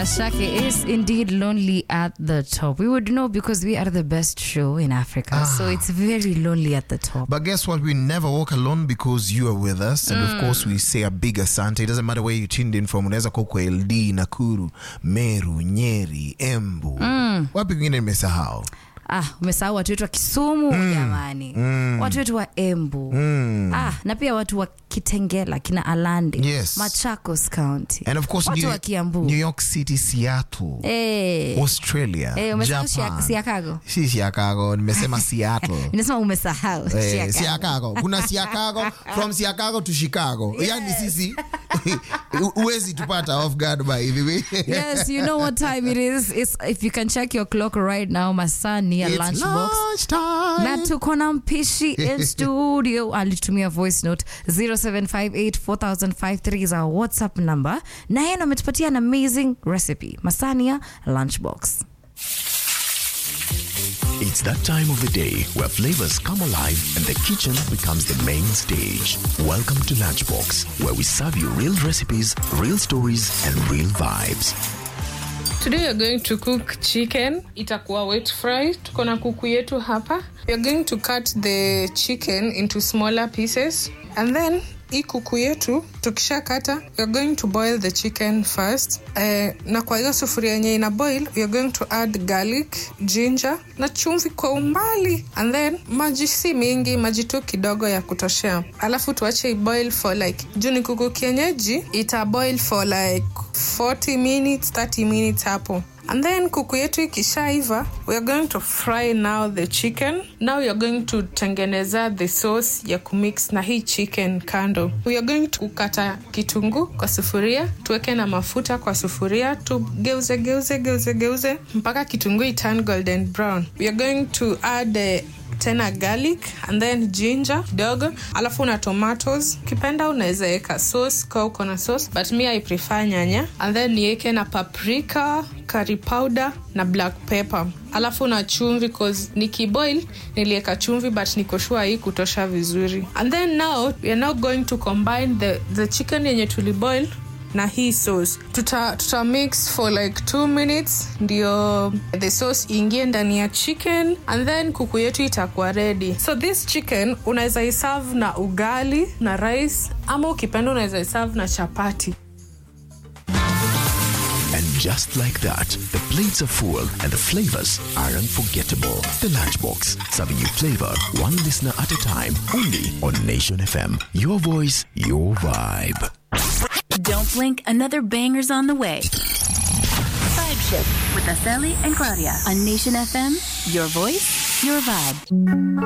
Ashake is indeed lonely at the top. We would know because we are the best show in Africa. So it's very lonely at the top. But guess what? We never walk alone because you are with us. And of course, we say a big asante. It doesn't matter where you tuned in from. Unaweza kuwa kwa LD, Nakuru, Meru, Nyeri, Embu. Wapi kwingine nimesahau? Ah, umesahau watu wetu wa Kisumu jamani. Watu wetu wa Embu. Ah, na pia watu wa Kitengela, kina Alande. Yes. Machakos County. And of course, watu New, wa Kiambu. New York City, Seattle, Eh. Australia, Eh, umesahau Japan. Shia- Chicago? Si Chicago, nimesema Seattle. Ninasema umesahau. Eh, Chicago. Chicago. Kuna Chicago from Chicago to Chicago. Yani sisi huwezi tupata off guard by the way. yes, you know what time it is. It's, if you can check your clock right now, Masani ya It's lunchbox. lunchtime. na tuko na mpishi in studio alitumia voice note 07584053 is our whatsapp number na yeye ndo ametupatia an amazing recipe masania lunchbox It's that time of the day where flavors come alive and the kitchen becomes the main stage. Welcome to Lunchbox, where we serve you real recipes, real stories, and real vibes. Today we are going to cook chicken. Itakuwa wet fry. Tuko na kuku yetu hapa. We are going to cut the chicken into smaller pieces and then hii kuku yetu tukishakata we are going to boil the chicken first eh, na kwa hiyo sufuria yenye ina boil we are going to add garlic ginger na chumvi kwa umbali and then maji si mingi maji tu kidogo ya kutoshea alafu tuache iboil for like juu ni kuku kienyeji ita boil for like 40 minutes 30 minutes hapo and then kuku yetu ikishaiva we are going to fry now the chicken now we are going to tengeneza the sauce ya kumix na hii chicken kando we are going to kukata kitunguu kwa sufuria tuweke na mafuta kwa sufuria tugeuze geuze geuze geuze mpaka kitunguu iturn golden brown we are going to add uh, tena garlic and then ginger kidogo alafu na tomatoes ukipenda unaweza weka sauce kwa uko na sauce but mi i prefer nyanya and then niweke na paprika curry powder na black pepper alafu na chumvi cause nikiboil niliweka chumvi but nikoshua hii kutosha vizuri and then now we are now going to combine the, the chicken yenye tuliboil na hii sauce tuta, tuta mix for like two minutes ndio the sauce iingie ndani ya chicken and then kuku yetu itakuwa ready so this chicken unaweza iserve na ugali na rice ama ukipenda unaweza iserve na chapati And just like that, the plates are full and the flavors are unforgettable. The Lunchbox, serving you flavor one listener at a time, only on Nation FM. Your voice, your vibe. Don't blink, another banger's on the way. Vibe Shift with Aseli and Claudia on Nation FM. Your voice, your vibe.